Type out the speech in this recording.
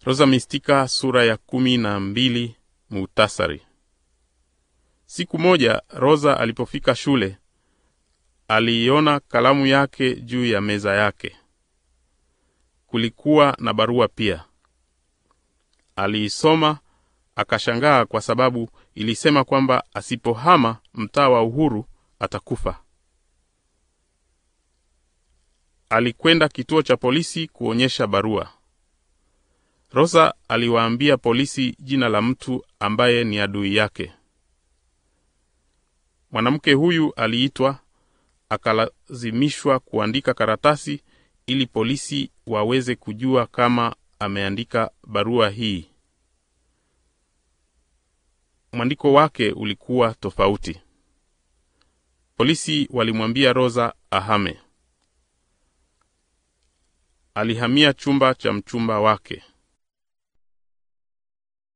Rosa Mistika sura ya kumi na mbili. Muhtasari. Siku moja Rosa alipofika shule aliiona kalamu yake juu ya meza yake. Kulikuwa na barua pia. Aliisoma akashangaa, kwa sababu ilisema kwamba asipohama mtaa wa Uhuru atakufa. Alikwenda kituo cha polisi kuonyesha barua. Rosa aliwaambia polisi jina la mtu ambaye ni adui yake. Mwanamke huyu aliitwa, akalazimishwa kuandika karatasi ili polisi waweze kujua kama ameandika barua hii. Mwandiko wake ulikuwa tofauti. Polisi walimwambia Rosa ahame. Alihamia chumba cha mchumba wake.